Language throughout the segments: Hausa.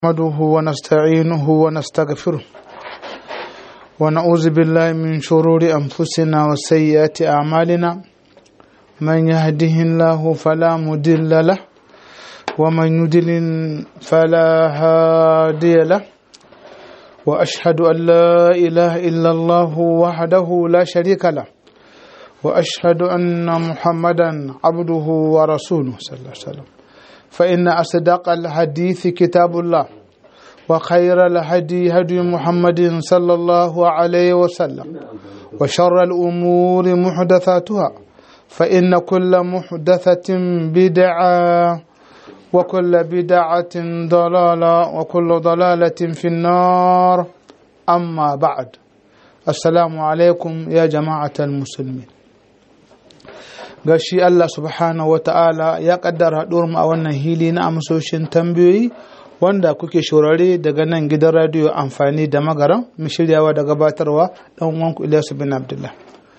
نحمده ونستعينه ونستغفره ونعوذ بالله من شرور أنفسنا وسيئات أعمالنا من يهده الله فلا مضل له ومن يضلل فلا هادي له وأشهد أن لا إله إلا الله وحده لا شريك له وأشهد أن محمدا عبده ورسوله صلى الله عليه وسلم فإن أصدق الحديث كتاب الله وخير الهدي هدي محمد صلى الله عليه وسلم وشر الأمور محدثاتها فإن كل محدثة بدعة وكل بدعة ضلالة وكل ضلالة في النار أما بعد السلام عليكم يا جماعة المسلمين gashi Allah subhanahu wa ta'ala ya kaddara mu a wannan hili na amsoshin tambayoyi wanda kuke shorare daga nan gidan radiyo amfani da magaran mu shiryawa da gabatarwa dan uwanku Ilyasu bin Abdullah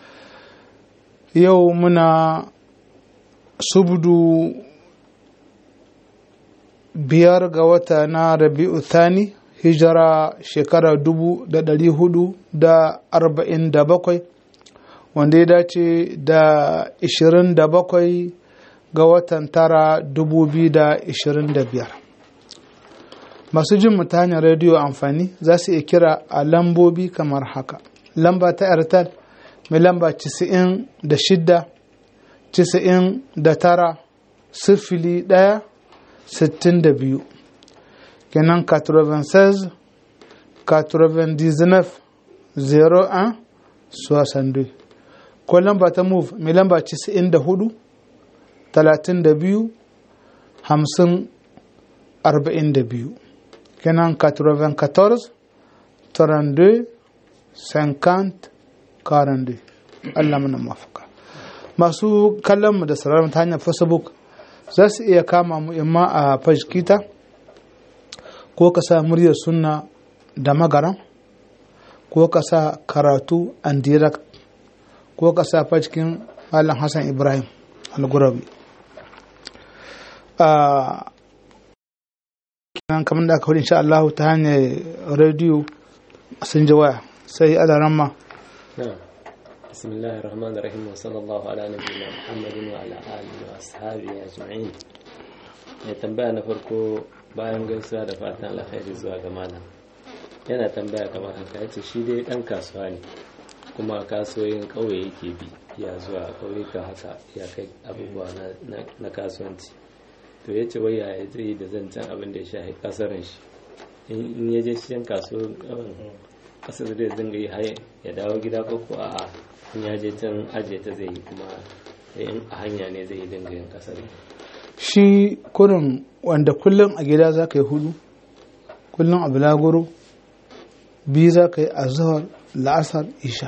yau muna subdu biyar ga wata na rabi'u thani hijira shekara dubu da dari hudu da arba'in da bakwai wanda ya dace da 27 ga watan tara 2025 masu jin mu ta hanyar rediyo amfani za su iya kira a lambobi kamar haka lamba ta airtel mai lamba 96 99 sifili ɗaya sittin da biyu kenan 96 99 01 62 ko lamba ta move mai lamba 94 32 50 42 kenan 94 32 50 42 Allah mana mafaka masu kallon mu da sauraron ta hanyar facebook za su iya kama mu imma a fashkita ko ka sa muryar sunna da magaran ko ka sa karatu and direct ko ka sa cikin malam hassan ibrahim al-gurabi kenan kamar da aka hudu insha Allah ta hanyar rediyo sun ji waya sai alaramma بسم الله الرحمن الرحيم وصلى الله على نبينا محمد وعلى آله وأصحابه أجمعين ya tambaya na farko bayan gaisuwa da fatan alkhairi zuwa ga malam yana tambaya kamar haka yace shi dai dan kasuwa ne kuma kasuwoyin ƙauye yake bi ya zuwa ƙauyuka haka ya kai abubuwa na kasuwanci to ya ce wai ya zai da zancen abin da ya shahi kasarin shi in ya je cikin kasuwar kasar zai dinga yi haye ya dawo gida ko ko a in ya je can ajiye ta zai yi kuma in a hanya ne zai yi dinga yin kasar shi kurin wanda kullum a gida za ka yi hudu kullum a bulaguro biyu za ka yi a zuhar la'asar isha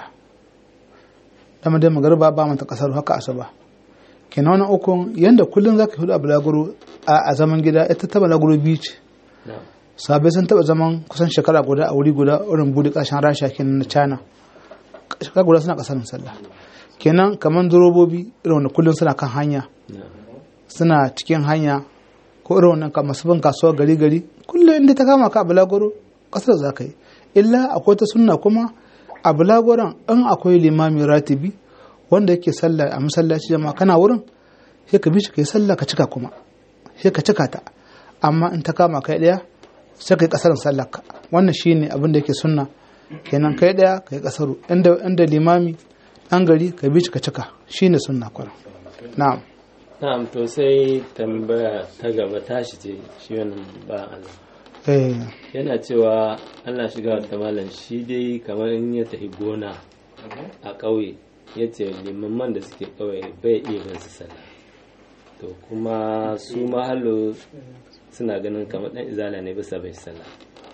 dama dai magarba ba mata kasar haka asuba kenan wani ukun yanda kullum zaka hudu a bulaguro a zaman gida ita ta bulaguro biyu ce sabai sun taba zaman kusan shekara guda a wuri guda irin bude kashin rasha kenan na china shekara guda suna kasar sallah kenan kamar durobobi irin wanda kullum suna kan hanya suna cikin hanya ko irin wannan masu bin kasuwa gari gari kullum inda ta kama ka a bulaguro kasar za ka yi illa akwai ta sunna kuma a bulagoran in akwai limami ratibi wanda yake sallah a masallaci jama'a kana wurin sai ka bi shi kai sallah ka cika kuma sai ka cika ta amma in ta kama kai daya sai kai kasarin sallar ka wannan shine abin da yake sunna kenan kai daya kai kasaru inda inda limami dan gari ka bi shi ka cika shine sunna kwara na'am na'am to sai tambaya ta gaba tashi ce shi wannan ba Allah yana cewa Allah shiga wata malam shi dai kamar in ya tafi gona a ƙauye ya ce limamman da suke ƙauye bai iya bin su sallah to kuma su mahalo suna ganin kamar ɗan izala ne bisa bai sallah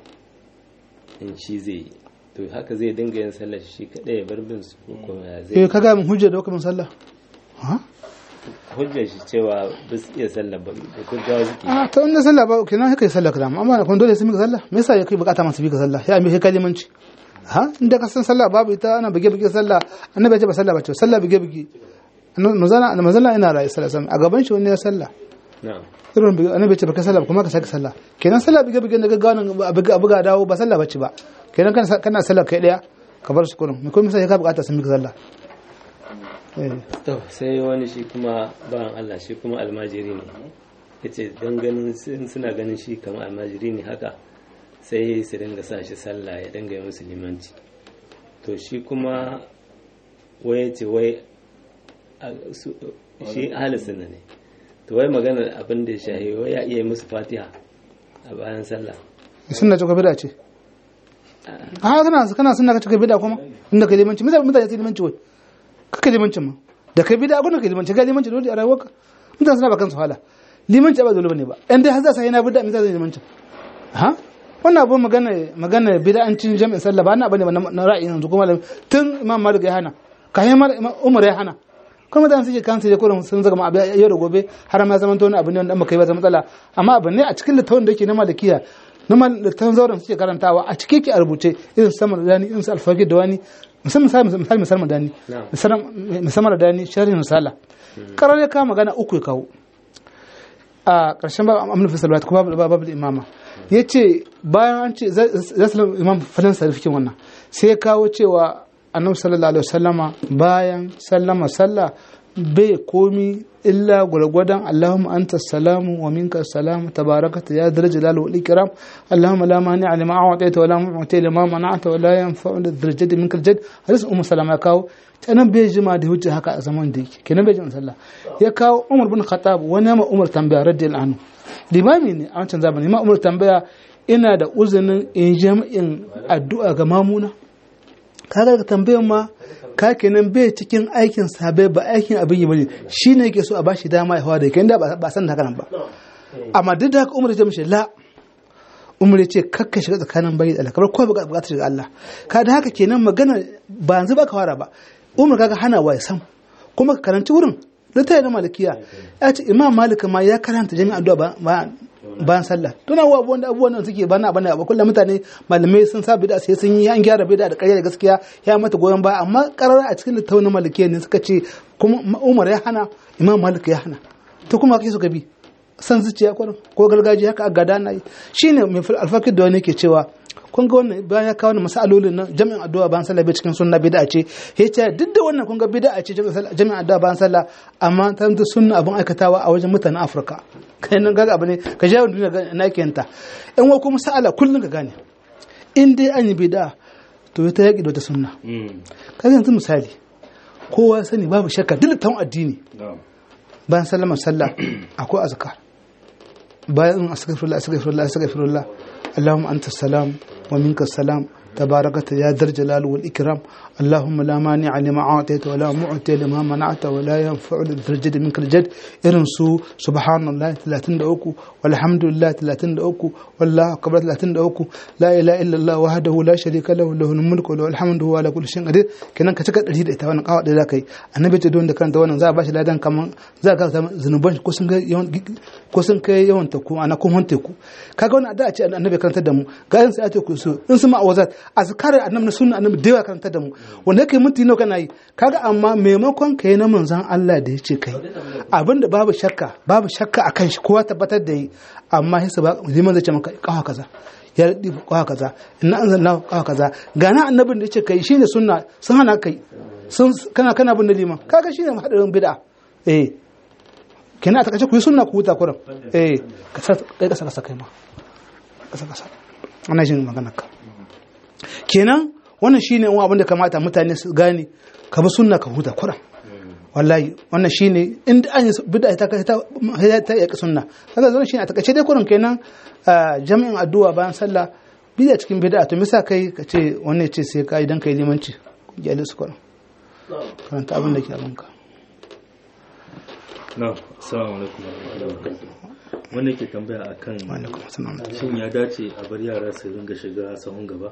in shi zai yi to haka zai dinga yin sallah shi kaɗai ya bar bin su ko kuma ya zai eh kaga mun hujja da kuma sallah hujjar shi cewa ba su iya sallah ba da gaggawa suke a ta wanda sallah ba kenan kai sallah kaza amma kun dole sai mika sallah me yasa yake bukata masu bika sallah ya mai kalimanci ha inda ka san sallah babu ita ana bige bige sallah annabi ya ce ba sallah ba ce sallah bige bige manzala manzala ina rayu sallah a gaban shi wani ya sallah na'am irin buga annabi ce baka sallah kuma ka sake sallah kenan sallah buga buga da gaggawa a buga buga dawo ba sallah bace ba kenan kana kana sallah kai daya ka bar su kurin me kuma sai ka bukata sun mika sallah eh to sai wani shi kuma bayan Allah shi kuma almajiri ne yace dan ganin sun- suna ganin shi kamar almajiri ne haka sai su dinga sa shi sallah ya dinga yi musu limanci to shi kuma wai ce wai a- su- shi ahli sunna ne to wai maganar abin da ya shahi wai ya iya yi musu fatiha a bayan sallah sunna ce ko bid'a ce a kana kana sunna ka ce bid'a kuma inda kai limanci mutane mutane sai limanci wai kaka limancin ma da kai bid'a gona kai limanci ga limanci dole a rayuwarka mutane suna ba kansu hala limanci ba dole bane ba in dai har za su yi na bid'a me za su yi limanci ha wannan abu magana magana bid'ancin jami'in sallah ba na bane ba na ra'ayin yanzu kuma tun imam malik ya hana kayan umar ya hana kuma mutane suke kansu ya kurin sun zaga ma abu yau da gobe har ma zaman wani abu ne wanda baka yi ba zama matsala amma abu ne a cikin littafin da yake na malikiya na littafin zauren suke karantawa a cike ke a rubuce irin su samar dani irin su alfaqi da wani musamman misali misali dani musamman dani sharhin misala karar ya kawo magana uku ya kawo a ƙarshen babu amna fi salawat kuma babu imama ya ce bayan an ce za su imam falon sarfikin wannan sai ya kawo cewa annabi sallallahu alaihi wasallama bayan sallama sallah bai komi illa gwargwadon Allahumma anta salamu wa minka salamu tabarakata ya dara jalal wal ikram Allahumma la mani a lima a'taita wa la mu'ti lima mana'ta wa la yanfa'u da darajati minka aljad hadis ummu salama ya kawo tanan bai jima da hujja haka a zaman da yake kenan bai jima sallah ya kawo Umar bin Khattab wani ma Umar tambaya radiyallahu anhu limami ne a wancan zamani ma Umar tambaya ina da uzinin in jami'in addu'a ga mamuna kaga ka tambayan ma ka kenan bai cikin aikin sabai ba aikin abin yi bane shine yake so a bashi dama ya hawa da kai da ba san haka nan ba amma duk da haka umar ya mishi la umar ya ce kakka shiga tsakanin bayi da Allah kamar kowa bukatar shiga Allah ka da haka kenan magana ba yanzu ba ka fara ba umar kaga hana wa ya san kuma ka karanci wurin littafi na malikiya ya ce imam malik ma ya karanta jami'an addu'a ba bayan sallah tuna wa abubuwan da abubuwan da suke bana bana ba kullum mutane malamai sun sa bid'a sai sun yi an gyara bid'a da ƙarya da gaskiya ya mata goyon baya amma karar a cikin littafin na malikiya ne suka ce kuma Umar ya hana Imam Malik ya hana to kuma kai suka bi san zuciya ko ko gargajiya haka gada na yi shine mai alfakir da wani ke cewa kun ga wannan bayan ya kawo masalolin nan jami'in addu'a bayan sallah bai cikin sunna bid'a ce ya ce duk da wannan kun ga bid'a ce jami'in addu'a bayan sallah amma ta da sunna abin aikatawa a wajen mutanen Afirka kai nan ga abu ne ka jawo duniya na yake yanta in wa kuma sa'ala kullun ka gane in dai an yi bid'a to ta yaki da wata sunna kaga yanzu misali kowa sani babu shakka duk tawon addini bayan sallama sallah akwai azkar bayan astaghfirullah astaghfirullah astaghfirullah اللهم أنت السلام ومنك السلام تباركت يا ذا الجلال والإكرام اللهم لا مانع لما أعطيت ولا معطي لما منعت ولا ينفع ذا الجد منك الجد إرنسو سبحان الله 33 والحمد لله 33 والله أكبر 33 لا إله إلا الله وحده لا شريك له له الملك وله الحمد هو على كل شيء قدير kenan ka cika ɗari da ita wannan kawo da za ka yi annabi ce don da karanta wannan za a bashi ladan kaman za ka zama zunuban ko sun kai yawan ko sun kai yawan teku ana kun hon teku kaga wannan da a ce annabi karanta da mu ga yin sai a ce ku so in su ma'awazat azkar annabi na sunna annabi da yawa karanta da mu wanda yake minti nawa kana yi kaga amma maimakon kai na manzon Allah da yace kai abinda babu shakka babu shakka akan shi kowa tabbatar da yi amma sai ba liman zai ce maka kawa kaza ya radi kawa kaza inna anzalna kawa kaza gana annabin da yace kai shine sunna sun hana kai sun kana kana bin liman kaga shine hadarin bid'a eh kenan a takaice ku yi sunna ku huta kurin eh ka sa kai kasa kasa kai ma kasa kasa ana jin maganar ka kenan wannan shine wani abin da kamata mutane su gane ka bi sunna ka huta kuran wallahi wannan shine inda an yi bid'a ta ta ta yaki sunna kaga zan shine a takaice dai kuran kenan jami'in addu'a bayan sallah bid'a cikin bid'a to misa kai ka ce wannan ce sai ka idan kai limanci jali su kuran karanta abin da ke abinka na'am assalamu alaikum wanda ke tambaya akan alaikum assalam shin ya dace a bar yara su ringa shiga sahun gaba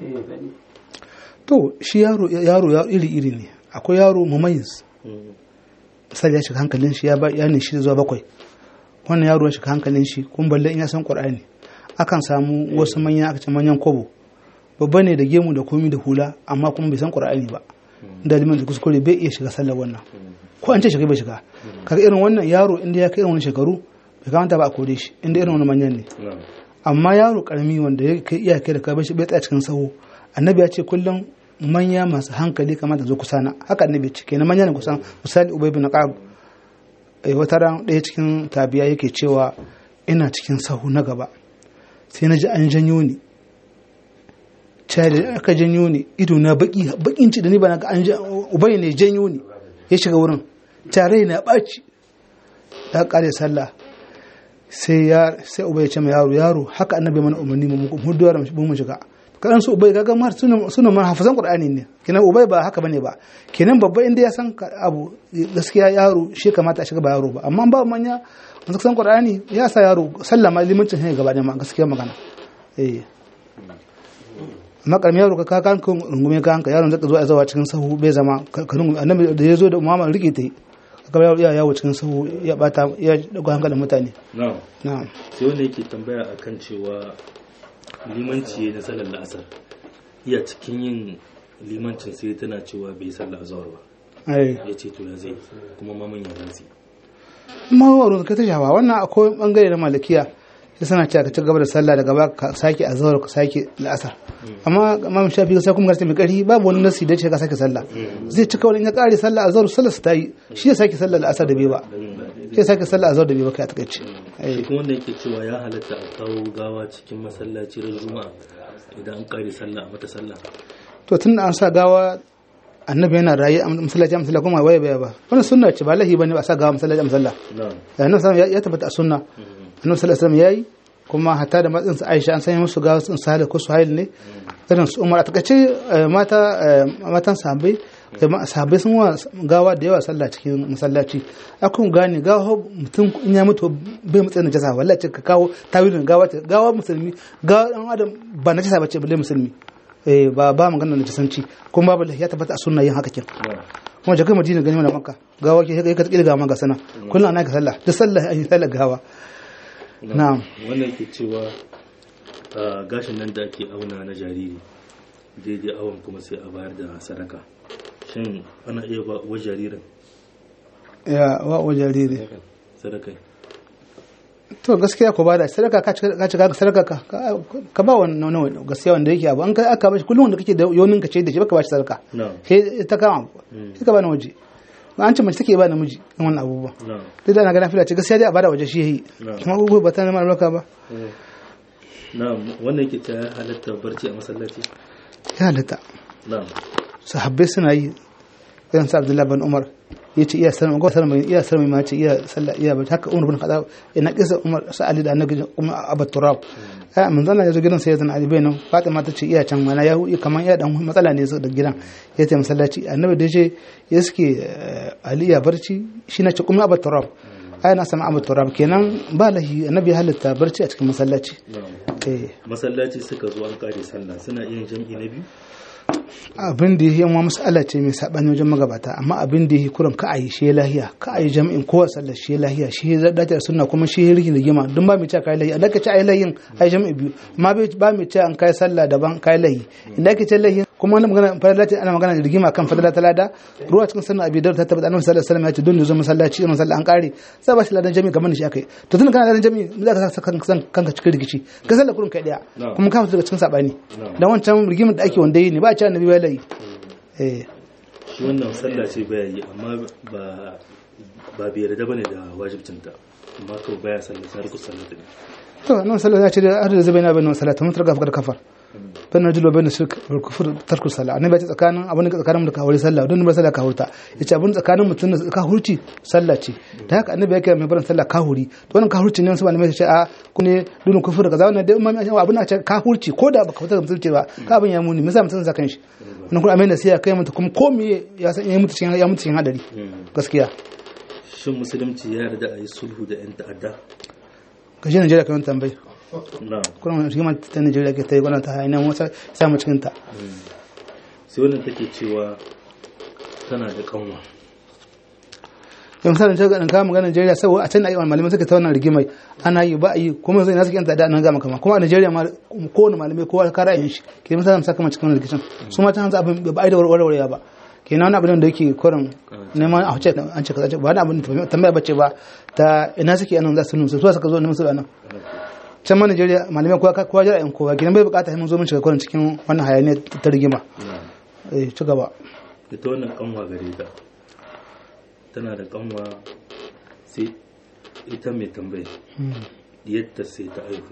to shi yaro yaro ya iri iri ne akwai yaro mumayyiz misali ya shiga hankalin shi ya ba ya ne shi zuwa bakwai wannan yaro ya shiga hankalin shi kun balle in ya san qur'ani akan samu wasu manya aka ce manyan kobo babba ne da gemu da komi da hula amma kuma bai san qur'ani ba da liman da kuskure bai iya shiga sallar wannan ko an ce shiga bai shiga kaga irin wannan yaro inda ya kai irin wannan shekaru bai kamata ba a kore shi inda irin wani manyan ne na'am amma yaro karami wanda ya kai iyake da kai bai tsaya cikin sahu annabi ya ce kullum manya masu hankali kamata zo kusa na haka annabi ya ce kenan manya ne kusan misali ubay bin qab eh wata ran ɗaya cikin tabiya yake cewa ina cikin sahu na gaba sai na ji an janyo ni cai da aka janyo ni ido na baki bakin ci da ni ba na ga an ja- ubay ne janyo ni ya shiga wurin tare na ɓaci ta kare sallah sai ya sai ubai ya ce ma yaro yaro haka annabi mana umarni mu mu duwar mu mu shiga kadan su ubai kaga mar sunan sunan man hafizan qur'ani ne kenan ubai ba haka bane ba kenan babba inda ya san ka- abu gaskiya yaro shi kamata a shiga ba yaro ba amma ba manya wanda san qur'ani ya sa yaro sallama limancin ne gaba da ma gaskiya magana eh amma karamin yaro ka ka kan kun rungume ka hanka yaron zaka zo a zawa cikin sahu bai zama ka ka rungume annabi da ya zo da umama rike ta yi kaga yaro ya yawo cikin sahu ya bata ya dago hankalin mutane na'am na'am sai wanda yake tambaya akan cewa limanci na sallar la'asar iya cikin yin limancin sai tana cewa bai sallar azhar ba ai ya ce to ya zai kuma maman ya zai mawarun ka ta shafa wannan akwai bangare na malikiya sai sana cewa ka ci gaba da sallah daga ba ka sake azhar ka sake la'asar amma imam shafi sai kuma garta mai kari babu wani nasi da ce ka sake sallah zai cika wani in ya kare sallah azhar sallah su ta yi shi ya sake sallah la'asar da bai ba sai sake sallah azhar da bai ba kai a takaice shi kuma wanda yake cewa ya halatta a kawo gawa cikin masallaci ran juma'a idan an kare sallah a mata sallah to tun da an sa gawa annabi yana raye a masallaci a masallaci kuma waye baya ba wannan sunna ce ba lahi bane ba sa gawa masallaci a masallaci na'am annabi sallallahu alaihi ya tabbata a sunna annabi sallallahu alaihi wasallam yayi kuma hatta da matsin su Aisha an sanya musu gawa sun sahal ko suhail ne irin su Umar a takaice eh, mata eh, matan sahabbai eh, ma- sahabbai sun wa gawa da yawa sallah cikin masallaci akun gane gawa mutum in ya mutu bai matsayin najasa wallahi ce ka kawo tawilin gawa ce gawa musulmi gawa dan adam ba najasa bace balle musulmi eh ba ba magana najasanci kuma babu ya tabbata a sunna yin haka kin na'am kuma jakai madina gani mana makka gawa ke kai ka tsiri gawa ga sana kullum ana ka sallah da sallah an yi sallah gawa na'am wannan yake cewa a gashin nan da ake auna na jariri daidai awon kuma sai a bayar da sadaka shin ana iya ba wa jaririn ya wa wa jariri sadaka to gaskiya ko bada sadaka ka ci ka ci ka sadaka ka ka- ka ba wannan wannan gaskiya wanda yake abu an kai aka bashi kullum wanda kake da yonin ka ce da shi baka bashi sadaka na'am sai ta kama sai ka ba na waje an ce mace take ba namiji in wannan abubuwa na'am duk da ana ganin fila ce gaskiya dai a bada waje shi yayi Na'am. kuma abubuwa ba ta neman albarka ba na'am wannan yake ta halatta barci a masallaci ya halatta na'am sahabbai suna yi irin sa Abdullahi bin Umar yace iya sanar ga sanar iya sanar ma ce iya sallah iya ba haka Umar bin Khattab ina kisa Umar sa Ali da Annabi kuma Abu Turab ai manzo Allah ya zo gidan sayyidina Ali bayin Fatima ta ce iya can mana ya hu kaman iya dan matsala ne su da gidan ya ce masallaci Annabi da ce ya suke eh, Ali ya barci shi na ce kuma Abu Turab ai na sama Abu Turab kenan ba lahi Annabi ya halitta barci a cikin masallaci na'am eh masallaci suka zo an kare sallah suna yin jam'i na biyu abin da yi yan mas'ala ce mai saɓani wajen magabata amma abin da yi kuran ka a yi shi lahiya ka a yi jami'in kowa sallar shi lahiya shi ya dace da sunna kuma shi ya rikin da gima don ba mai ce kai lahi idan ka ce ai lahin ai jami'i biyu amma bai- ba mai ce an kai sallah daban kai lahi idan ka ce lahi kuma wani magana fadala ce ana magana da rigima kan fadala ta lada ruwa cikin sunna abi dawud ta tabbata annabi sallallahu alaihi wasallam ya ce don zo masallaci irin sallah an kare sai ba shi ladan jami'i kamar da shi akai to tun kana ladan jami'i za ka sa kanka kanka cikin rikici ka sallar kurin kai daya Na'am. kuma ka fita daga cikin sabani Na'am. dan wancan rigimar da ake wanda yi ne ba a ce annabi bai lahi eh shi wannan sallah ce baya yi amma ba ba bai yarda bane da wajibcinta amma kawai baya sallah sai ku sallah din to nan sallah ya ce da har da zai bayyana bayyana salata mun targa fakar kafar bayyana rajul wa bayyana shirk wal kufr tarku sallah annabi ya ce tsakanin abin da tsakanin mu da kawari sallah don ba sallah ka hurta yace abin tsakanin mutum da ka hurci sallah ce da haka annabi ya kira mai barin sallah ka huri to wannan ka hurci ne wasu malamai su ce a ku ne dun kufur kaza wannan dai umma abin na ce ka hurci ko da baka fita da mutunci ba ka abin ya muni me yasa mutum sa kan shi wannan kuma amai nasiya kai mutu kuma ko me ya san ya mutu cikin ya mutu cikin hadari gaskiya shin musulunci ya yarda a yi sulhu da yan ta'adda ka shi Najeriya kan tambayi na kuma rigimar ta Najeriya ke ta yi gwamnati ta hanyar wasa samu cikin ta sai wannan take cewa tana da kanwa yau misalin ta ganin kama magana Najeriya saboda a can na yi wani malamai suka ta wannan rigimai ana yi ba a yi kuma zai nasu kyanta da nan gama kama kuma a Najeriya ma kowane malamai kowa ka ra'ayin shi ke misalin saka ma cikin wannan rikicin su ma ta hanzu abin ba a yi da warwarewa ba kenan wani abin da yake kurin neman a huce an ce kaza ba wani abin da tambaya bace ba ta ina suke anan za su nuna su suka zo neman su anan can ma Najeriya malamai kowa kowa jira yan kowa kenan bai bukata mun zo mun shiga kurin cikin wannan hayaniya ta rigima eh ci gaba ita wannan kanwa gare ta tana da kanwa sai ita mai tambaye yadda sai ta aihu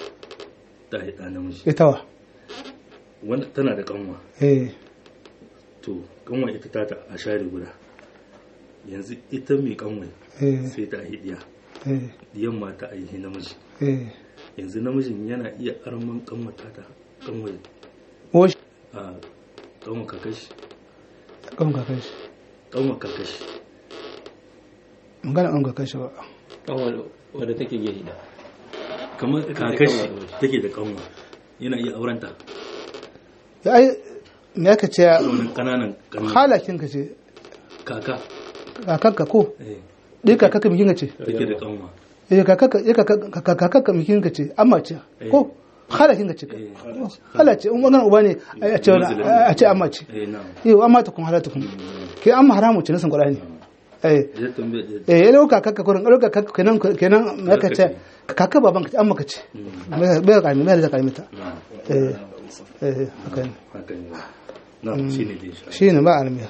ta haɗa namiji ita wa wanda tana da kanwa eh to kanwa ita ta a share guda yanzu ita mai kanwa eh sai ta aihi diya eh diyan ma ta aihi namiji eh yanzu namijin yana iya arman kanwa ta ta kanwa o shi a kanwa kakashi kan ka kai shi kanwa kakashi magana an ga kai shi ba kanwar wadda take gehi da kamar kakashi take da kanwa yana iya aurenta ya ai me aka ce wannan kananan kanwa halakin ka ce kaka kakanka ko eh, ɗaya kakanka bikin ka ce take da kanwa eh kakanka eh kakanka kakanka bikin ka ce amma ce ko halakin ka ce eh, halace in magana uba ne a ce wani- a ce amma ce eh na yau amma ta kun halata kun ke amma haramu ce nasan qur'ani eh ya tambaye eh ya dauka kakka kurin dauka kakka kenan kenan me aka ce kakka baban ka ce amma ka ce bai ka mai da kalmita eh eh haka ne haka ne na shi ne dai shi shine ba almiya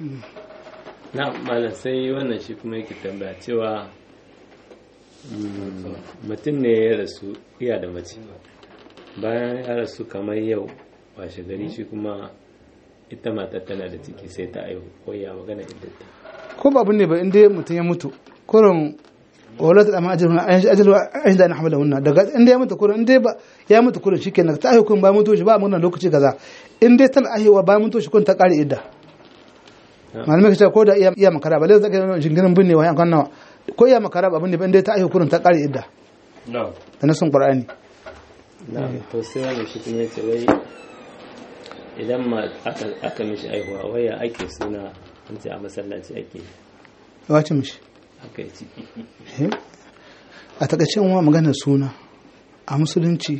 na malam sai wannan shi kuma yake tambaya cewa mm, mutum ne ya rasu iya da mace bayan ya rasu kamar yau washe gari shi kuma ita matar tana da ciki sai ta aihu ko ya magana iddata ko ba abin ne ba inda mutum ya mutu kurin wala ta dama ajalu ajalu an da na hamala wannan daga inda ya mutu kurin inda ba ya mutu kurin shikenan ta aihu kun ba mutu shi ba mun lokaci kaza in dai tana aihuwa ba mutu shi kun ta kare idda malamai ka ce ko da iya iya makara ba lai zaka yi jingirin binne wa yankan nawa ko iya makara ba binne ba inda ta aihu kurin ta kare idda na da nasun qur'ani na to sai wani shi kuma yace wai idan ma aka aka mishi aihuwa waya ake suna an ce a masallaci ake wace mishi aka yi ciki Eh? a takaice wa maganar suna a musulunci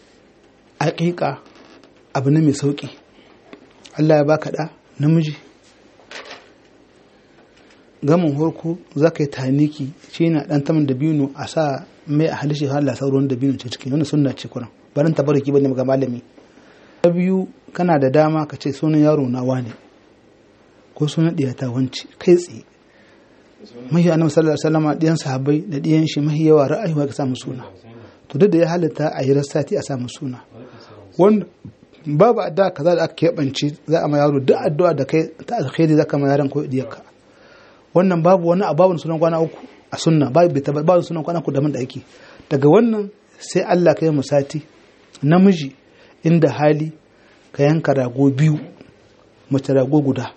aƙiƙa abu ne mai sauƙi Allah ya baka ɗa namiji gamin horko za ka yi taniki shi na ɗan taman da biyu a sa mai a halishi hala sauran da biyu ce ciki wani sunna ce kuran barin tabaraki bane ga malami na biyu kana da dama ka ce sunan yaro na wane ko sunan ɗiyata wance kai tsaye mahi annabi sallallahu alaihi wasallam diyan sahabbai da diyan shi mahi yawa ra'ayi ka samu suna to duk da ya halitta a yi rassati a samu suna wanda babu addu'a kaza da aka keɓance za a ma yaro duk addu'a da kai ta alkhairi zaka ma yaron ko diyarka wannan babu wani a babu sunan kwana uku a sunna babu bai tabbata babu sunan kwana uku da da ake daga wannan sai Allah ka yi mu sati namiji inda hali ka yanka rago biyu mace rago guda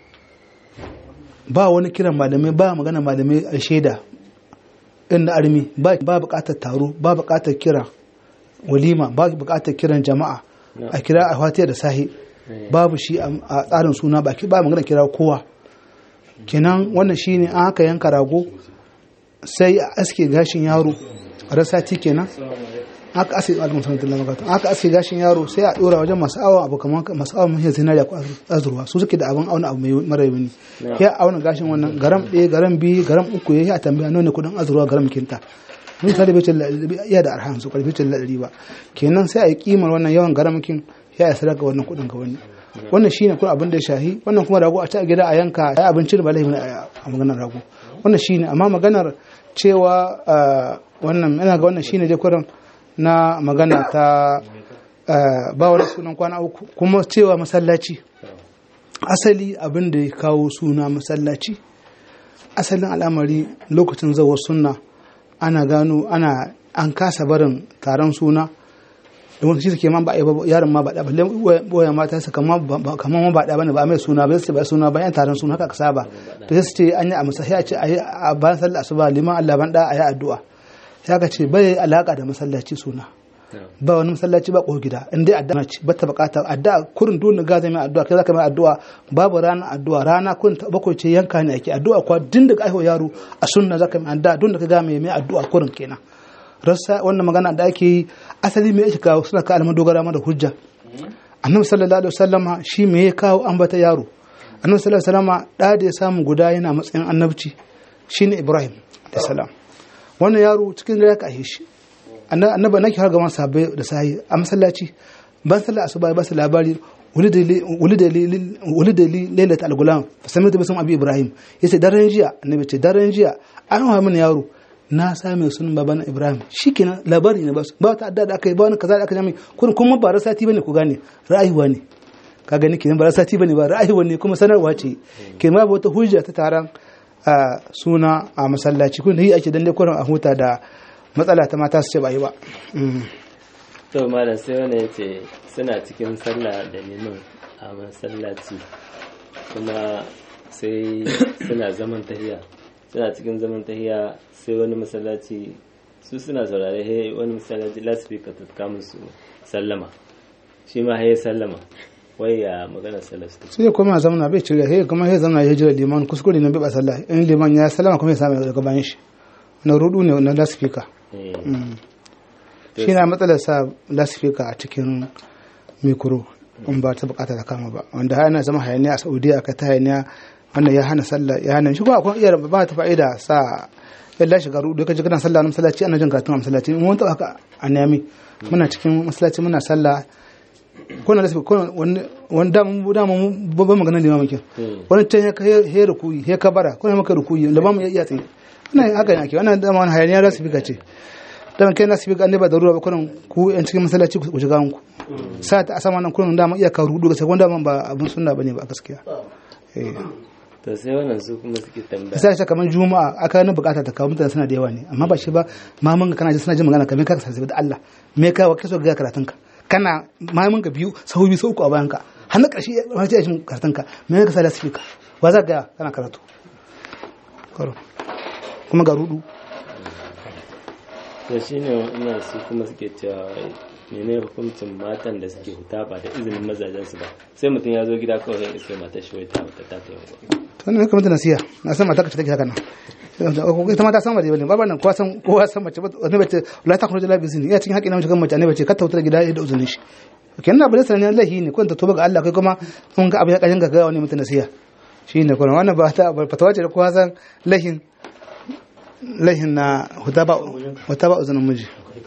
ba wani kiran malamai ba magana malamai a shaida inda armi ba ba bukatar taro ba bukatar kira walima ba bukatar kiran jama'a a kira a fatiya da sahi babu shi a a tsarin suna ba ba magana kira kowa kenan wannan shine an haka yanka rago sai a aske gashin yaro a rasati kenan aka aske alaikum sallallahu alaihi aka aske gashin yaro sai a dora wajen masu awon abu kamar masu awon mahiyar zinariya ko azurwa su suke da abin auna abu mai mara yawani ya auna gashin wannan garam ɗaya garam biyu garam uku ya yi a tambaya nawa ne kudin azurwa garam kinta mun tare bai cilla iya da arhan su karfi cilla ɗari ba kenan sai a yi kimar wannan yawan garam kin ya yi sadaka wannan kudin ga wani wannan shine kuma abin da ya shahi wannan kuma rago a ci a gida a yanka ya abinci da ba laifi a maganar rago wannan shine amma maganar cewa ah, wannan ina ga wannan shine dai kurin na magana ta ah, ba wani sunan kwana uku kuma cewa masallaci asali abin da ya kawo suna masallaci asalin al'amari lokacin zawar sunna ana gano ana an kasa barin taron suna da wani shi suke man ba a yi ba yaron ma ba da balle boya mata su kamar ba kamar ma ba da bane ba mai suna ba sai ba suna ba yan taron suna haka ka saba to sai su ce an yi a masallaci a ce a yi a bayan sallar asuba liman Allah ban da a yi addu'a sai ka ce bai alaka da masallaci suna ba wani masallaci ba ko gida in dai addu'a ce ba ta bukata addu'a kurin dole ga zai mai addu'a kai zaka mai addu'a babu rana addu'a rana kurin ta bakwai ce yanka ne ake addu'a kuwa din daga aiho yaro a sunna zaka mai addu'a don da ka ga mai mai addu'a kurin kenan rassa wannan magana da ake yi asali me yake kawo suna ka alman dogara ma da hujja annabi sallallahu alaihi wasallama shi me ya kawo ambata yaro annabi sallallahu alaihi wasallam da da ya samu guda yana matsayin annabci shine ibrahim da salam wannan yaro cikin da ya kashe shi annaba nake har gaban sahabbai da sahi a masallaci ban sallah asuba ba su labari wulida li lailat al-gulam fasamitu bisum abi ibrahim yace daren jiya annabi ce daren jiya an hawa mini yaro na same sunan baban ibrahim shikenan labari ne ba su ba ta adda da akai ba wani kaza da aka jami kun kuma ba rasati bane ku gane ra'ayuwa ne ka gani kenan ba rasati bane ba ra'ayuwa ne kuma sanarwa ce kenan ba wata hujja ta taron a suna a masallaci kun yi ake dan kurin a huta da matsala ta mata su ce ba yi ba to malam sai wani ya ce suna cikin sallah da liman a masallaci kuma sai suna zaman tahiya suna cikin zaman tahiya sai wani masallaci su suna saurare he wani masallaci lasfika ta kama su sallama shi ma he sallama wai ya magana sallar su sai ya koma zamana bai cire sai kuma sai zamana ya jira liman kuskure ne bai ba sallah in liman ya sallama kuma ya samu daga bayan shi na rudu ne na lasfika shi na matsalar sa lasfika a cikin mikro in ba ta bukata ta kama ba wanda hana zama hayaniya a saudiya aka ta hayaniya wannan ya hana sallah ya hana shi kuma akwai iya ba ta fa'ida sa yalla shiga rudu kaje kana sallah na masallaci ana jin karatun a masallaci mun ta haka a nemi muna cikin masallaci muna sallah ko na lasfika ko wani da mun da mun babban magana limamin kin wani can ya he rukuyi he kabara ko ne maka rukuyi da ba mu iya tsaye wannan haka ne ake wannan da wani hayaniya lasfika ce dan kai nasu ga ba da ruwa ba kurin ku yan cikin masallaci ku shiga ku sa ta asama nan kurin da mu iya ka rudu ga sai wanda ba abun sunna bane ba gaskiya eh to sai wannan su kuma suke tambaya sai ta kaman juma'a aka ni bukata ta kawo mutane suna da yawa ne amma ba shi ba mamun ka kana ji suna jin magana kamar ka sarsi da Allah me ka wa kaso ga karatun ka kana mamun ka biyu sahu biyu sau uku a bayan ka har na karshe ma ce shin karatun ka me ka sa da speaker wa za ga kana karatu karo kuma ga rudu to shi ne wannan su kuma suke cewa mene hukuncin matan da suke huta ba da izinin mazajensu ba sai mutum ya zo gida kawai ya iske matar shi wai ta huta ta ta yawa to wannan kamar nasiya na san mata ka take haka nan ita ma ta san ba dai bane ba nan kowa san kowa san mace wani bace la ta khruju la bi zini ya cikin haƙi na mace kan mace ne bace ka ta huta gida da uzunin shi kenan abu da sanin lahi ne kun ta toba ga Allah kai kuma mun ga abu ya kajin ga ga wani mutum nasiya shine kuma wannan ba ta fatawa ce da kowa san lahin lahin na huta ba uzunin miji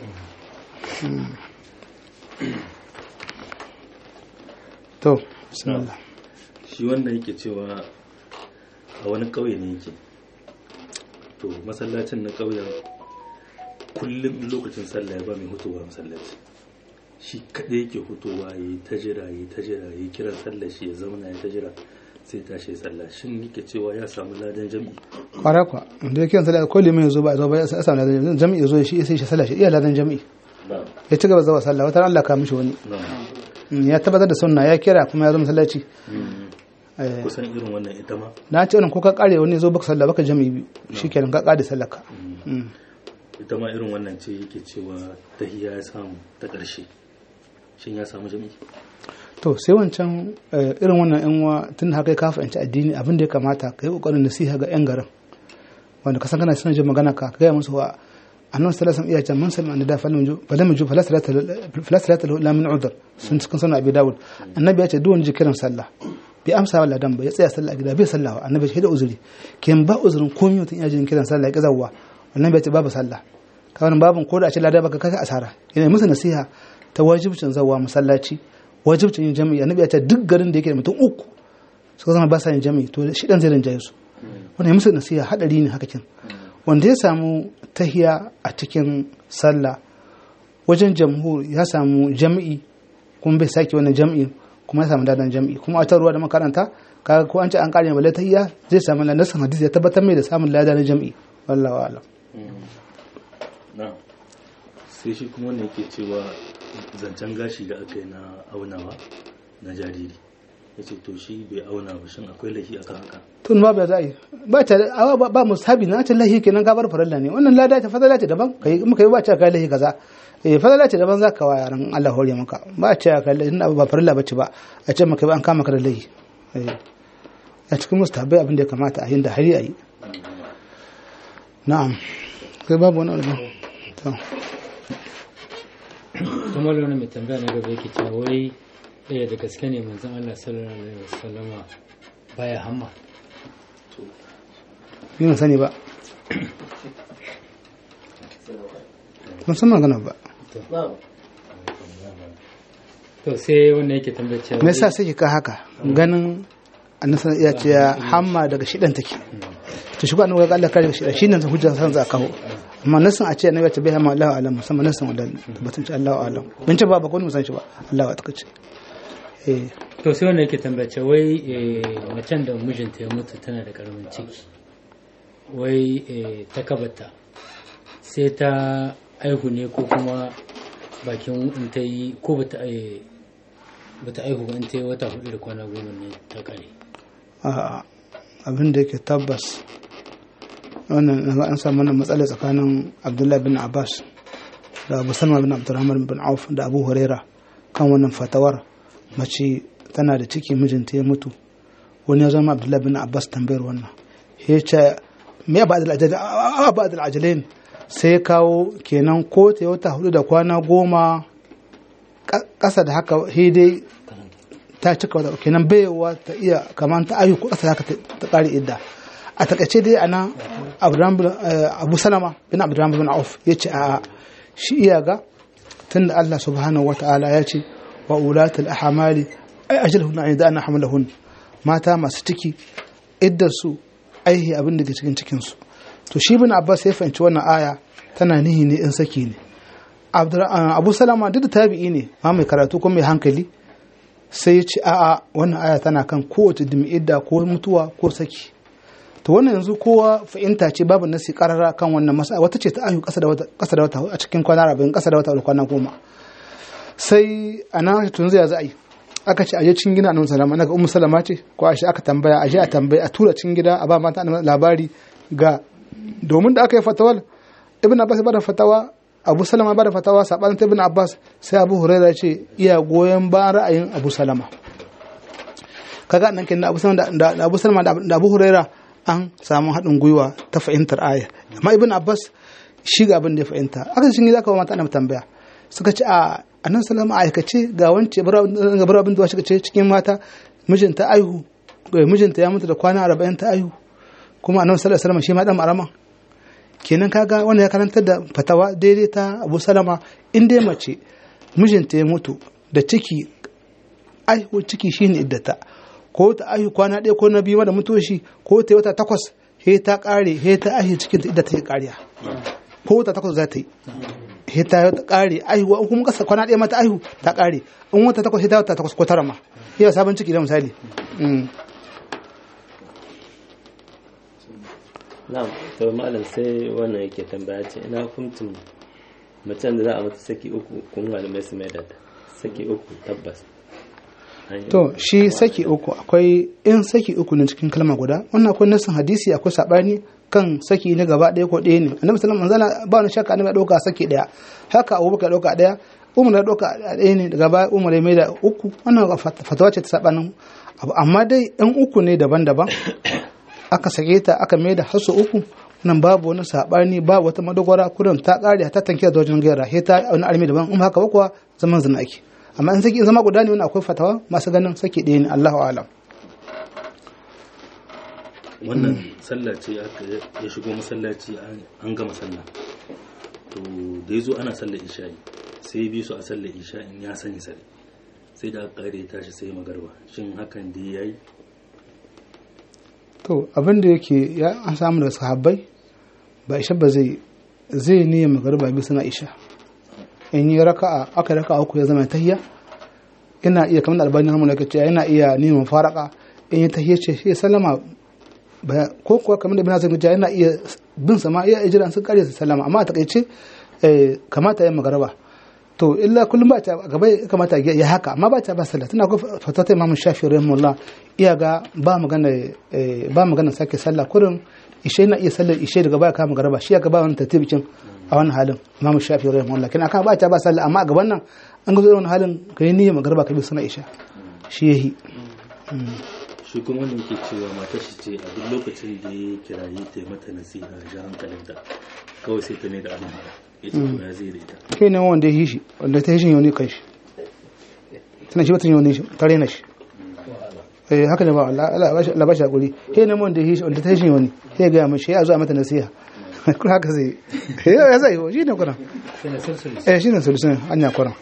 to bismillah shi wanda yake cewa a wani ƙauye ne yake to masallacin na ƙauyen kullum lokacin sallah ya ba mai hutowa masallaci shi kaɗai yake hutowa ya yi ta jira ya yi ta jira ya yi kiran sallah shi ya zauna ya ta jira sai tashi ya sallah shin yake cewa ya samu ladan jami'i kwara kwa da yake yanzu da kulli mai zo ba zo ba ya samu ladan jami'i ya zo shi sai shi sallah shi iya ladan jami'i ya ci gaba zuwa sallah wata Allah ka mishi wani ya tabbatar da sunna ya kira kuma ya zo masallaci kusan irin wannan ita ma na ce wannan ko ka kare wani zo baka sallah baka jami'i biyu shikenan ka kare sallah ka ita ma irin wannan ce yake cewa tahiyya ya samu ta ƙarshe shin ya samu jami'i to sai wancan irin wannan yan uwa tun haka ka fahimci addini abin da ya kamata ka yi kokarin nasiha ga yan garin wanda ka san kana suna jin magana ka gaya musu wa annabi sallallahu alaihi wasallam mun sami annada falam ju falam ju falasalata lahu la min udhr sun cikin sunan abi dawud annabi ya ce duk wani kiran sallah bai amsa wa ladan ba ya tsaya sallah a gida bai sallah annabi ya da uzuri kin ba uzurin komai mutum ya jin kiran sallah ya kazawa annabi ya ce babu sallah ka wannan babun ko da a ce ladan baka kai asara yana musu nasiha ta wajibcin zawa masallaci wajibcin yin jami'i annabi ya ce duk garin da yake da mutum uku suka zama ba sa yin jami'i to shi dan zai rinjaye su wannan ya musu nasiha hadari ne haka kin wanda ya samu tahiya a cikin sallah wajen jamhur ya samu jami'i kuma bai sake wannan jami'i kuma ya samu dadan jami'i kuma a ruwa da makaranta kaga ko an ce an kare balle tahiya zai samu nasan hadisi ya tabbatar mai da samun ladan jami'i wallahi a'lam sai shi kuma wanda yake cewa zancen gashi da aka yi na aunawa na jariri ya ce to shi bai auna ba shin akwai laifi akan haka tun ba bai za'i ba ta ba ba musabi na ta lahi kenan gabar faralla ne wannan lada ta fadala ce daban kai muka yi ba ta kai lahi kaza eh fadala ce daban zaka wa yaran Allah hore maka ba ta kai lahi ina ba faralla bace ba a ce maka ba an kama ka da lahi eh a cikin mustahabai abin da ya kamata a yin da hari a yi na'am kai babu wani abu to kuma wani mai tambaya na gaba yake cewa wai ɗaya da gaske ne manzon Allah sallallahu alaihi wasallama baya hamma ni ban sani ba ban san magana ba to sai wanda yake tambayar cewa me yasa sai ka haka ganin annabi ya ce hamma daga shidan take to shi ko annabi ga Allah kare shidan shi ne hujja san za kawo amma nasin a ce annabi ya ce bai hamma Allahu alam musamman nasin wadal tabbatun ce Allahu alam bin ce ba ba ko mun san shi ba Allahu ya takace eh to sai wanda yake tambayar cewa wai eh, macen da mijinta ya mutu tana da karamin ciki wai eh, ta kabata sai ta aihu ne ko kuma bakin in ta yi ko bata eh, bata aihu ba in ta yi wata hudu da kwana goma ne ta kare a abin da yake tabbas wannan na ga an samu wannan matsala tsakanin Abdullahi bin Abbas da Abu Salma bin Abdurrahman bin Auf da Abu Huraira kan wannan fatawar mace tana da ciki mijinta ya mutu wani ya zama Abdullahi bin Abbas tambayar wannan ya ce me ya ba'adul ajalain a ba'adul ajalain sai ya kawo kenan ko ta wata hudu da kwana goma ka- ƙasa da haka sai dai ta cika wata kenan baiwa ta iya kamar ta ayu ko ƙasa da haka ta- ta ƙare idda a takaice dai ana Abdurrahman bin- eh, abu salama bin abdurrahman bin auf ya ce a shi iya ga tunda Allah subhanahu wata'ala ya ce wa ulatul ahmali ay ajalhun an yadana hamlahun mata masu ciki iddar su aihi abin da ke cikin cikin su to shi bin abbas ya fahimci wannan aya tana nihi ne in saki ne Abdur- ah, abu salama duk da tabi'i ne ma mai karatu ko mai hankali sai ya ce a'a wannan aya tana kan kowace dimi idda ko mutuwa ko saki to wannan yanzu kowa fahimta ce babu nasi karara kan wannan masa wata ce ta ayu kasa da wata kasa da wata a cikin kwana arba'in kasa da wata da kwana goma sai a nan tun zai za a yi aka ce aje cikin gida annabi salama naga ummu salama ce ko aisha aka tambaya aje a tambaya a tura cikin gida a ba mata annabi labari ga domin da aka yi fatawar ibn abbas ya bada fatawa abu salama ya bada fatawa sabanin ta ibn abbas sai abu hurairah ya ce iya goyon bayan ra'ayin abu salama kaga nan kenan abu salama da da abu salama da abu hurairah an samu haɗin gwiwa ta fahimtar aya amma ibn abbas shi ga abin da ya fahimta aka shi za ka ba mata ana tambaya suka ce a annan salama aikace ga wance ga bar abin da shi ce cikin mata mijinta aihu eh, mijinta ya mutu da kwana arba'in ta aihu kuma annabi sallallahu alaihi wasallam shi ma dan marama kenan kaga wanda ya karantar da fatawa daidai ta Abu Salama in dai mace mijinta ya mutu da ciki aihu ciki shine iddata ko ta aihu kwana ɗaya ko na biyu ma da mutuwa shi ko ta yi wata takwas he ta ƙare he ta aihu cikin ta idda ta yi ƙariya ko wata takwas za ta yi he ta yi ƙare aihu in kuma kasa kwana ɗaya mata aihu ta ƙare in wata takwas he ta wata takwas ko tara ma yau sabon ciki da misali Mm. na'am to malam sai wannan yake tambaya ce ina hukuncin macen da za a mata saki uku kuma malamai su mai da ta saki uku tabbas An yi- to shi saki uku akwai in saki uku ne cikin kalma guda wannan akwai nasin hadisi akwai sabani kan saki na gaba ɗaya ko ɗaya ne annabi sallallahu alaihi wasallam ba wani shakka annabi ya ɗauka saki ɗaya haka abubakar ya ɗauka ɗaya umar ya ɗauka ɗaya ne daga baya umar ya mai da uku wannan fat- fatawa ce ta sabanin abu amma dai in uku ne daban-daban aka sake ta aka mai da hasu uku nan babu wani sabani babu wata madogara kurin ta kare ta tanke da wajen gaira he ta wani armi daban in haka ba kuwa zaman zina ake amma in saki in zama guda ne wani akwai fatawa masu ganin saki ɗaya ne Allahu a'lam wannan sallah ce aka ya shigo masallaci an- an gama sallah to da ya zo ana sallar isha'i sai ya bi su a sallar isha'in ya sani sare sai da aka kare ya tashi sai magarba shin hakan da ya yi to abin da yake ya an samu da sahabbai ba isha ba zai zai niyyar magariba bi suna isha in yi raka'a aka raka'a uku ya zama tahiyya ina iya kamar da albani hamu da kace yana iya niyyar faraka in yi tahiyya ce shi ya sallama ba ko kuwa kamar da ibn Hazm ya yana iya bin sama iya ijira sun kare su sallama amma a takaice eh, kamata ya magariba to illa kullum ba ta a gaba ya kamata ya haka amma ba ta ba sallah tana ko fatata imam shafi rahimahullah iya ga ba magana eh, ba magana sake sallah kurin ishe na iya sallar ishe daga baya kama garaba shi ya ga ba wani tartibicin a wannan halin imam shafi rahimahullah kina aka ba ta ba sallah amma a gaban nan an ga zuwa wani halin kai niyyar magarba ka bi suna isha shi yahi shi kuma wanda yake cewa matar shi ce a duk lokacin da ya kiraye ta yi mata nasiha ja hankalinta kawai sai ta ne da abin haka ya ce to ya zai da ita kai ne wanda ya yi shi wanda ta yi shi yau ne kan shi tana shi ba ta yi wani shi ta rena shi eh haka ne ba Allah Allah ba shi Allah ba shi hakuri he ne mun da shi wanda ta shi wani he ga mishi ya zo a mata nasiha kun haka zai ya zai shi ne kuran sai na sulsuli eh shi ne solution anya kuran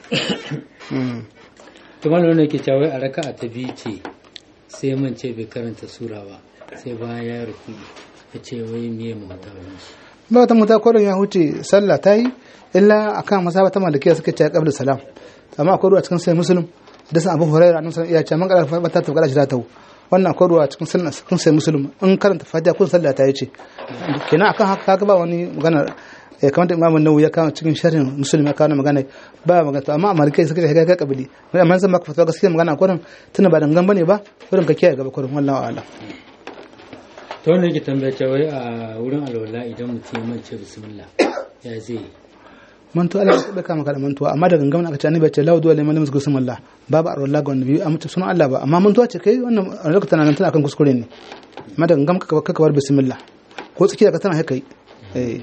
to malam ne ke cewa a raka'a ta biyu ce sai man ce bai karanta sura ba sai bayan ya ruku ya ce wai miye mu mata wani shi ba ta muta kuran ya huce sallah ta yi illa akan masaba ta malikiya suka ce qabla salam amma akwai ruwa cikin sai muslim da san abu hurairah annabi sallallahu alaihi wasallam ya ce man qala ta tabqala shi ta wannan akwai ruwa cikin sunna cikin sai muslim in karanta fatiha kun sallah ta yace kenan akan haka kaga ba wani magana eh kamar da imamu nawawi ya kawo cikin sharhin muslim ya kawo magana ba magana to amma a malikai suka ce ga kabili amma zan maka fatawa gaskiya magana kurin tuna ba dangan bane ba kurin ka kiyaye gaba kurin wallahi a'lam ta wanda yake tambaya cewa wai a wurin alwala idan mutum ya mance bismillah ya zai yi mantuwa Allah ya baka maka da mantuwa amma da gangan aka ce annabi ya ce la duwa liman lam yuzkur Allah babu arwala ga annabi amma ta sunan Allah ba amma mantuwa ce kai wannan a lokacin nan tana kan kuskure ne amma da gangan kaka kaka bar bismillah ko tsakiya ka tana haka yi eh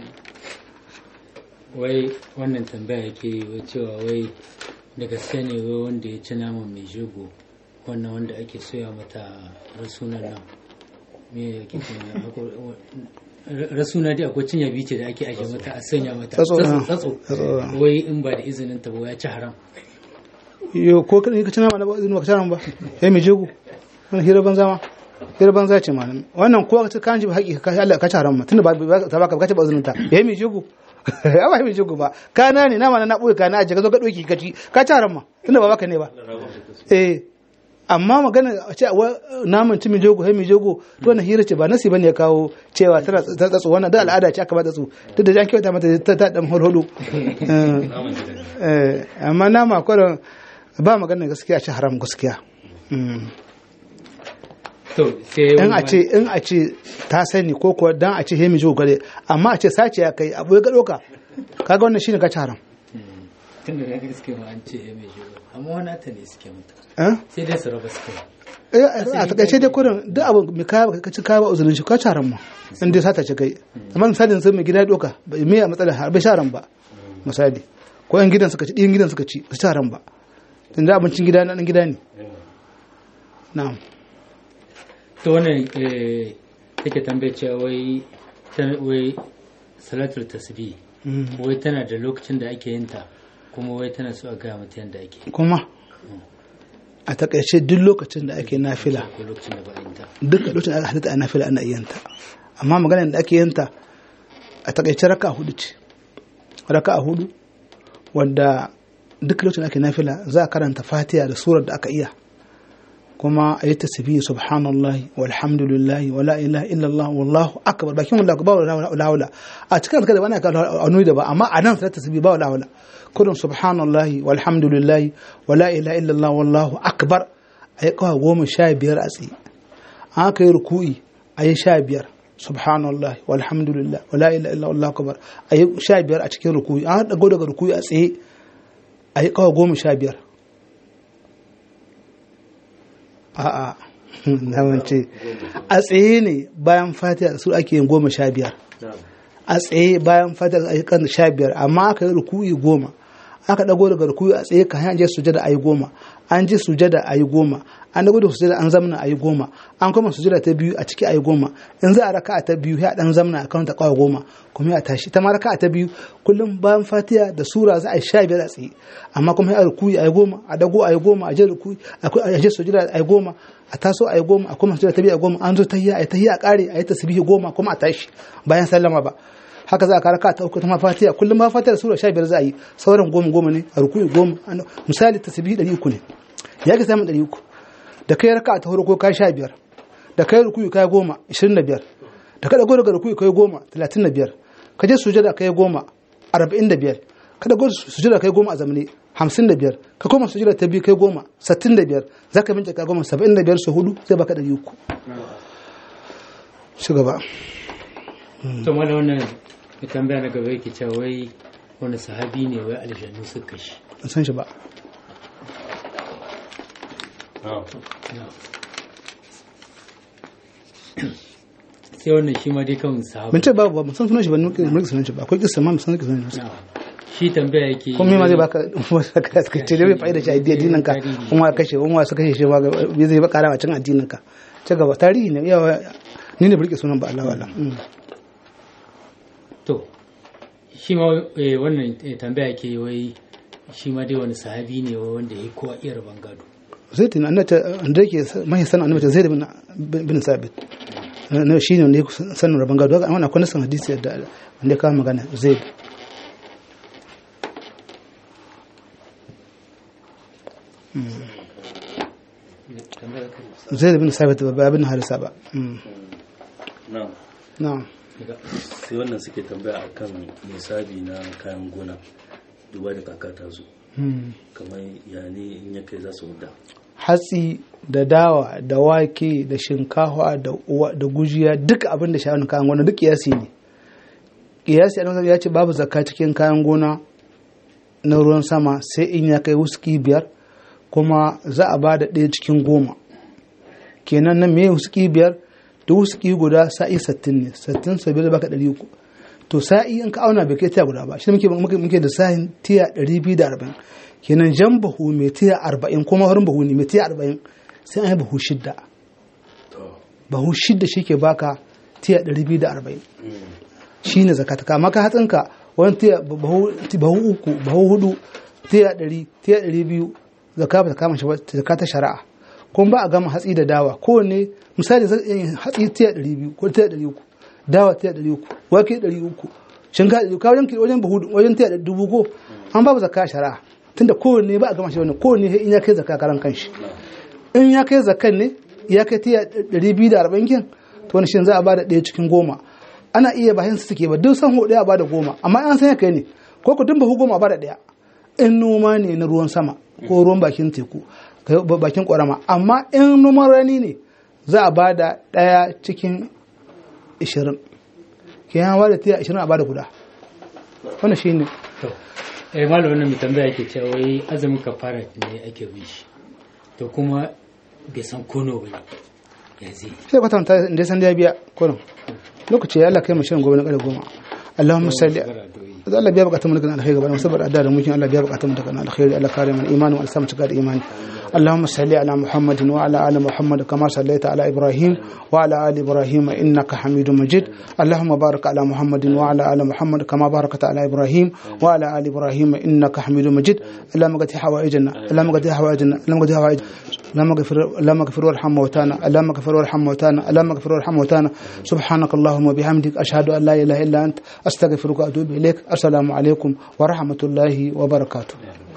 wai wannan tambaya yake yi wai cewa wai da gaske ne wai wanda ya ci naman mai jego wannan wanda ake soya mata rasunan nan me yake cewa rasuna dai akwai cinya bice da ake aje mata a sanya mata Tsatso, ah. tsatso Tsatso. wai in ba da izinin ta ba ya ci haram yo ko kan ka tana mana ba izini ba ka tana ba eh mai jego wannan hira banza ma hira banza ce ma wannan ko ka ce kan ji ba haƙi ka Allah ka ci haram ma tunda ba ba- ta baka ba ka ce ba izinin ta eh mai jego ba mai jego ba kana ne na ma na boye kana aje ka zo ka doki ka ci ka ci haram ma tunda ba baka ne ba eh amma magana a ce wa naman ci mai jego hai mai jego to wannan hira ce ba nasi bane ya kawo cewa tana ta tsatsu wannan da al'ada ce aka ba tsatsu duk da jan kyauta mata ta ta dan holholo Eh, eh, amma nama kwarin ba magana gaskiya a ci haram gaskiya Mm. to sai in a wani- ce in a ce ta sani ko kuwa dan a ce hemi jo gare amma a ce sace ya kai abu ya ga doka kaga wannan shine ka ci haram tunda da gaske ma an ce ya mai jego amma wani ta ne suke mata eh sai dai su raba suke Eh, a takaice dai kurin duk abu mai kaya ka ci kaya ba uzurin shi ka ci haram ma in dai sata ce kai amma misalin sai mai gida ya doka bai mai a matsalar har bai ci haram ba misali ko yan gidan suka ci ɗiyan gidan suka ci ba su ci haram ba tunda abincin gida na ɗan gida ne na'am to wannan eh, take tambaye cewa wai ta- wai salatul tasbih Mm. wai tana da lokacin da ake yin ta kuma wai tana so a gaya mata yadda ake kuma a takaice duk lokacin da ake nafila ko lokacin da ba a yin ta duk lokacin da aka halitta a nafila ana iya ta amma maganar da ake yin ta a takaice raka a hudu ce raka a hudu wanda duk lokacin da ake nafila za a karanta fatiha da surar da aka iya kuma a yi tasbihi subhanallahi walhamdulillahi wala ilaha illallah wallahu akbar bakin wallahu ba wala wala a cikin alƙada wani aka nuni da ba amma a nan sai tasbihi ba wala wala kudin subhanallahi walhamdulillahi wala ilaha illallah wallahu akbar a yi kawai goma sha biyar a tsaye an aka yi ruku'i a yi sha biyar subhanallah walhamdulillah wala ilaha illa wallahu akbar a yi sha biyar a cikin ruku'i an dago daga ruku'i a tsaye a yi kawai goma sha biyar a'a na wance a tsaye ne bayan fatiha su ake yin goma sha biyar a tsaye bayan fatiha a yi kan sha biyar amma aka yi ruku'i goma aka dago daga ruku'i a tsaye kan je sujada a yi goma an ji sujada a yi goma an dago da sujada an zamna a yi goma an kuma sujada ta biyu a ciki a yi goma in za a raka ta biyu ya dan zamna a kan ta kawai goma kuma ya tashi ta ma raka ta biyu kullum bayan fatiha da sura za a yi sha biyar a tsaye amma kuma ya ruku'i a yi goma a dago a yi goma a je ruku'i a je sujada a yi goma a taso a yi goma a kuma sujada ta biyu a goma an zo tahiyya a yi tahiyya a kare a yi tasbihi goma kuma a tashi bayan sallama ba haka za a kara ka ta uku ta ma fatiha kullum ma fatiha da sura sha biyar za a yi sauran goma goma ne a ruku'i goma misali tasbihi ɗari uku ne ya ke samun ɗari uku da kai raka ta farko kai sha biyar da kai rukuyi kai goma ishirin da biyar da ka dago daga rukuyi kai goma talatin da biyar ka je sujada kai goma arba'in da biyar ka dago sujada kai goma a zamani hamsin da biyar ka koma sujada ta biyu kai goma sittin da biyar za ka bincika goma saba'in da biyar su hudu zai baka ɗari uku shi gaba to mana wannan mai tambaya na gaba yake cewa wai wani sahabi ne wai aljanu suka shi ban san shi ba sai wannan shi ma dai kan sahabi ban ce babu ba ban san sunan shi ba mulki sunan shi ba akwai kisa ma ban san sunan shi ba shi tambaya yake kuma ma zai baka ka ka ce bai fa'ida shi addinin ka kuma kashe kuma su kashe shi ma bai zai baka rawa cin addinin ka ci gaba tarihi ne yawa ni ne burke sunan ba Allah wala to shi ma eh, wannan eh, tambaya ke wai shi ma dai wani sahabi ne wai wanda ya kowa iya rabon gado zai tuna annata da yake mai sanin annabi zai da bin sabit na shi ne wanda ya sanin rabon gado amma akwai nasan hadisi da wanda ya kawo magana zai zai da bin sabit ba abin harisa ba na na'am sai wannan suke tambaya akan nisabi na kayan gona duba da kaka ta zo kamar ya ne in ya kai za su wuda hatsi da dawa da wake da shinkafa da uwa- da gujiya duk abin da sha'anin kayan gona duk kiyasi ne kiyasi a ya ce babu zakka cikin kayan gona na ruwan sama sai in ya kai wuski biyar kuma za a ba da ɗaya cikin goma kenan nan me wuski biyar da wuski guda sa'i sattin ne sattin sabi da baka ɗari uku to sa'i in ka auna bai kai tiya guda ba shi muke muke muke da sa'in tiya ɗari biyu da arba'in kenan jan bahu mai tiya arba'in kuma farin bahu ne mai tiya arba'in sai an yi bahu shidda bahu shidda shi ke baka tiya ɗari biyu da arba'in shi ne zakata kama ka hatsinka wani tiya bahu bahu uku bahu hudu tiya ɗari tiya ɗari biyu zaka ba ta kama shi ba zaka ta shari'a kuma ba a gama hatsi da dawa kowanne misali zai iya yin hatsi tiya ɗari biyu ko tiya ɗari uku dawa tiya ɗari uku wake ɗari uku shinkafa ɗari uku wajen wajen bahu wajen tiya ɗari dubu ko an babu zakka a shari'a tunda kowanne ba a gama shi wannan kowanne sai in ya kai zakka karan kanshi in ya kai zakkan ne ya kai tiya ɗari biyu da arba'in kin to wani shin za a bada ɗaya cikin goma ana iya bayan su suke ba duk san hudu a bada goma amma an san ya kai ne ko ku dumba goma a bada ɗaya in noma ne na ruwan sama ko ruwan bakin teku ka- bakin ƙwarama amma in noman rani ne za a bada ɗaya cikin ishirin ke yan bada tiya ishirin a bada guda wannan shi ne to eh malam wannan mai tambaya yake cewa wai azumin kafara ne ake bin shi to kuma bai san kono ba ne ya zai sai kwatanta da ya san da ya biya kurin lokaci ya Allah kai mu shirin gobe na ƙarfe goma Allahumma salli da Allah biya bukatun mu daga alkhairi gaba musabar adda da mukin Allah biya bukatun mu daga alkhairi Allah kare mana imani wa alsamu cika da imani اللهم صل على محمد وعلى ال محمد كما صليت على ابراهيم وعلى ال ابراهيم انك حميد مجيد اللهم بارك على محمد وعلى ال محمد كما باركت على ابراهيم وعلى ال ابراهيم انك حميد مجيد اللهم قد حوائجنا اللهم قد حوائجنا اللهم قد حوائجنا اللهم اغفر اللهم اغفر وارحم موتانا اللهم اغفر وارحم موتانا اللهم اغفر وارحم موتانا سبحانك اللهم وبحمدك اشهد ان لا اله الا انت استغفرك واتوب اليك السلام عليكم ورحمه الله وبركاته